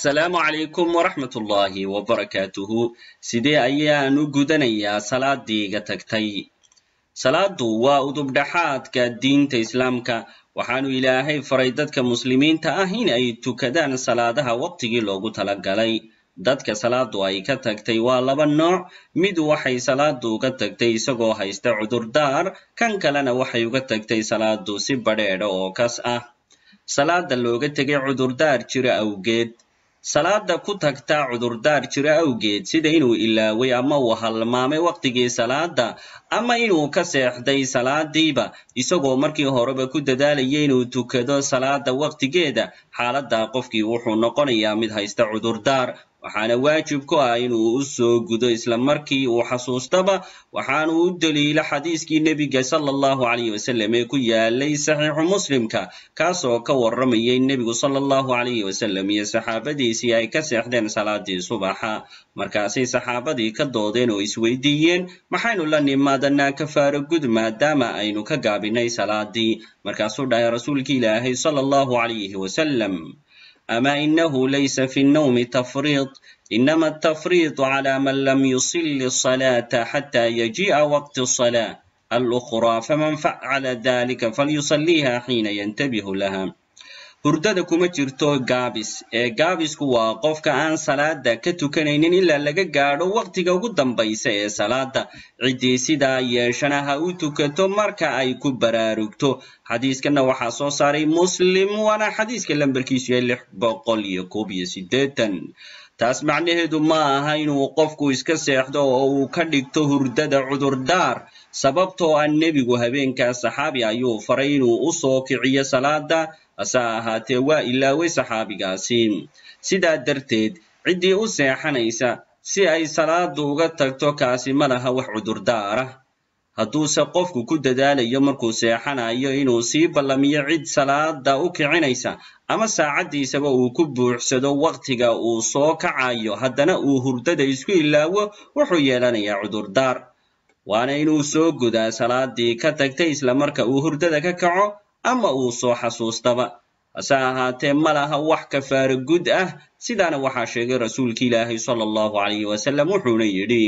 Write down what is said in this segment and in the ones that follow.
assalaamu calaykum waraxmat ullaahi wabarakaatuhu sidee ayaan u gudanayaa salaadii iga tagtay salaadu waa udubdhaxaadka diinta islaamka waxaanu ilaahay faray dadka muslimiinta ah in ay tukadaan salaadaha waqtigii loogu talagalay dadka salaadu ay ka tagtay waa laba nooc mid waxay salaadu uga tagtay isagoo haysta cudurdaar kan kalena waxay uga tagtay salaadu si badheedha oo kas ah salaada looga tegay cudurdaar jira awgeed salaada ku tagta cudurdaar jira awgeed sida inuu ilaaway ama uu halmaamay waqtigii salaada ama inuu ka seexday salaadiiba isagoo markii horeba ku dadaalayay inuu tukado salaada waqtigeeda xaaladda qofkii wuxuu noqonayaa mid haysta cudurdaar waxaana waajib ku ah inuu u soo gudo isla markii uu xasuustaba waxaanu u daliilo xadiiskii nebiga sala allahu calayh wasalam ee ku yaalay saxiixu muslimka kaasoo ka warramayay nebigu sala allahu calayhi wasalam iyo saxaabadiisii ay ka seexdeen salaadii subaxa markaasay saxaabadii ka doodeen oo isweydiiyeen maxaynu la nimaadanaa kafaaro gud maadaama aynu ka gaabinay salaadii markaasuu dhahay rasuulki ilaahay sala allahu calayhi wasalam أما إنه ليس في النوم تفريط إنما التفريط على من لم يصل الصلاة حتى يجيء وقت الصلاة الأخرى فمن فعل ذلك فليصليها حين ينتبه لها hurdada kuma jirto gaabis ee gaabisku waa qofka aan salaada ka tukanaynin ilaa laga gaadho waqtiga ugu dambaysa ee salaada ciddii sidaa yeeshana ha u tukato marka ay ku baraarugto xadiiskana waxaa soo saaray muslim waana xadiiska lambarkiisu yahay lix boqol iyo koob iyo siddeetan taas macnaheedu ma aha inuu qofku iska seexdo oo uu ka dhigto hurdada cudurdaar sababtoo ah nebigu habeenkaas saxaabi ayuu faray inuu u soo kiciyo salaada hase ahaatee waa ilaaway saxaabigaasi sidaa darteed ciddii u seexanaysa si ay salaadu uga tagto kaasi ma laha wax cudurdaara hadduuse qofku ku dadaalayo markuu seexanayo inuu sii ballamiyo cid salaada u kicinaysa ama saacaddiisaba uu ku buuxsado waqtiga uu soo kacayo haddana uu hurdada isku ilaawo wuxuu yeelanayaa cudurdaar waana inuu soo gudaa salaadii ka tagtay isla marka uu hurdada ka kaco ama uu soo xasuustaba hase ahaatee ma laha wax kafaaro gud ah sidaana waxaa sheegay rasuulki ilaahay sala allahu calayhi wasalam wuxuuna yidhi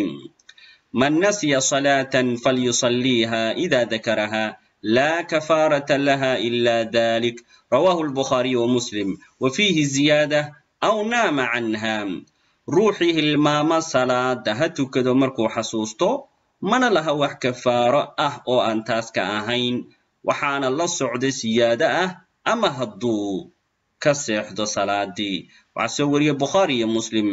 man nasya salaatan falyusalliiha ida dakaraha laa kafaarata laha ila dalik rawahu lbukhaariy wa muslim wa fiihi ziyaada aw naama canha ruuxii hilmaama salaada ha tukado markuu xasuusto mana laha wax kafaaro ah oo aan taas ka ahayn waxaana la socda siyaado ah ama hadduu ka seexdo salaadii waxaa soo wariye bukhaari iyo muslim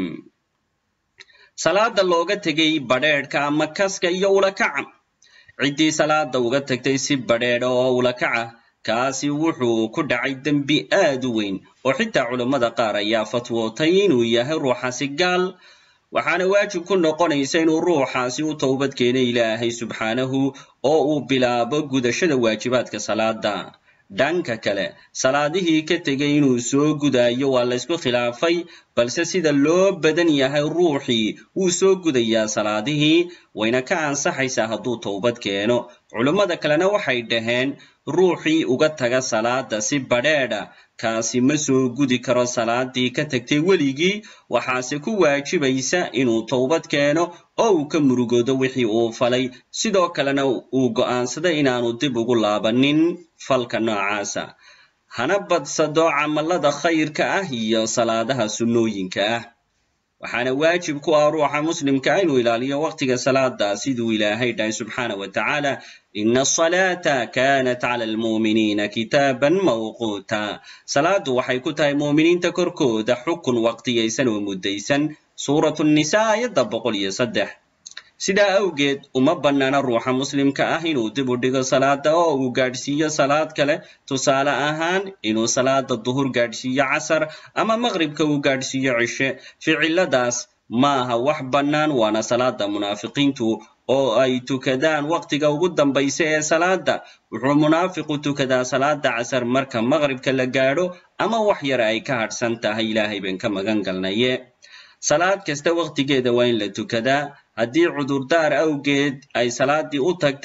salaada looga tegay badheedhka ama kaska iyo ulakaca ciddii salaada uga tagtay si badheedha oo ulakaca kaasi wuxuu ku dhacay dembi aad u weyn oo xitaa culammada qaar ayaa fatwootay inuu yahay ruuxaasi gaal waxaana waajib ku noqonaysa inuu ruuxaasi u towbad keenay ilaahay subxaanahu oo uu bilaabo gudashada waajibaadka salaada dhanka kale salaadihii ka tegay inuu soo gudayo waa laysku khilaafay balse sida loo badan yahay ruuxii wuu soo gudayaa salaadihii wayna ka ansaxaysaa hadduu towbad keeno culummada kalena waxay dhaheen ruuxii uga taga salaada si badheedha kaasi ma soo gudi karo salaadii ka tagtay weligii waxaase ku waajibaysa inuu towbad keeno oo uu ka murugoodo wixii uu falay sidoo kalena uu go'aansaday inaanu dib ugu laabanin falka noocaasa hana badsado camallada khayrka ah iyo salaadaha sunnooyinka ah waxaana waajib ku ah ruuxa muslimka inuu ilaaliyo waqtiga salaada siduu ilaahay dhahay subxaana wa tacaala ina asalaata kanat cala almu'miniina kitaaban mawquuta salaadu waxay ku tahay mu'miniinta korkooda xukun waqtiyaysan oo muddaysan suuratu nisa aayadda boqol iyo saddex sidaa awgeed uma bannaana ruuxa muslimka ah inuu dib u dhigo salaada oo uu gaadhsiiyo salaad kale tusaale ahaan inuu salaada duhur gaadhsiiyo casar ama maqribka uu gaadhsiiyo cishe ficiladaas maaha wax bannaan waana salaada munaafiqiintu oo ay tukadaan waqtiga ugu dambaysa ee salaada wuxuu munaafiqu tukadaa salaada casar marka maqribka la gaadho ama wax yar ay ka hadhsan tahay ilaahay baan ka magan galnaye salaad kasta waqtigeeda waa in la tukadaa haddii cudurdaar awgeed ay salaadii u tagtayna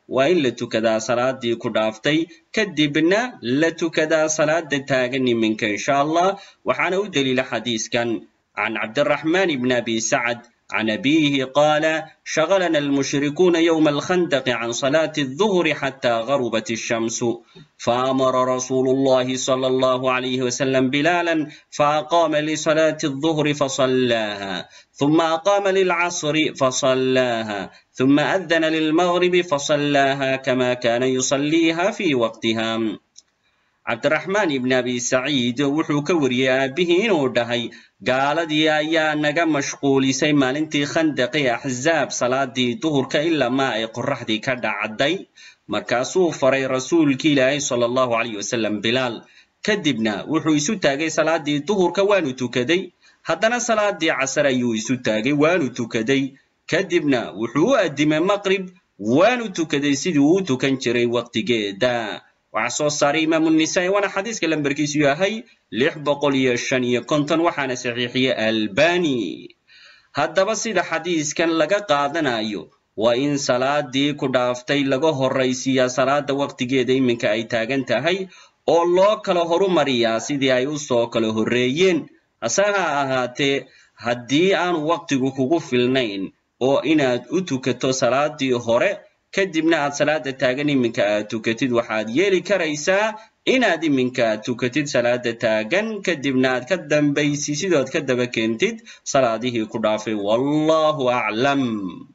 waa in la tukadaa salaadii ku dhaaftay kadibna la tukadaa salaada taagan iminka insha allah waxaana u daliila xadiiskan can cabdiraxman bn abi sacd عن أبيه قال شغلنا المشركون يوم الخندق عن صلاة الظهر حتى غربت الشمس فأمر رسول الله صلى الله عليه وسلم بلالا فأقام لصلاة الظهر فصلاها ثم أقام للعصر فصلاها ثم أذن للمغرب فصلاها كما كان يصليها في وقتها cabdiraxmaan ibn abi saciid wuxuu ka wariyey aabbihii inuu dhahay gaaladii ayaa naga mashquulisay maalintii khandaqi axzaab salaadii duhurka ilaa maa ay qorraxdii ka dhacday markaasuu faray rasuulkii ilaahay sala allahu calayh wasalam bilaal kadibna wuxuu isu taagay salaadii duhurka waanu tukaday haddana salaadii casar ayuu isu taagay waanu tukaday kadibna wuxuu u addimay maqrib waanu tukaday sidii uu u tukan jiray waqtigeeda waxaa soo saaray imaamu nisaa'i waana xadiiska lambarkiisu yahay lix boqol iyo shan iyo konton waxaana saxiixiyey albani haddaba sida xadiiskan laga qaadanayo waa in salaadii ku dhaaftay laga horraysiiyaa salaada waqtigeeda iminka ay taagan tahay oo loo kala horumariyaa sidii ay u soo kala horreeyeen hase ha ahaatee haddii aanu waqtigu kugu filnayn oo inaad u tukato salaadii hore kadibna aad salaada taagan iminka aad tukatid waxaad yeeli karaysaa inaad iminka tukatid salaada taagan kadibna aad ka dambaysi sidood ka daba keentid salaadihii ku dhaafay wallahu aclam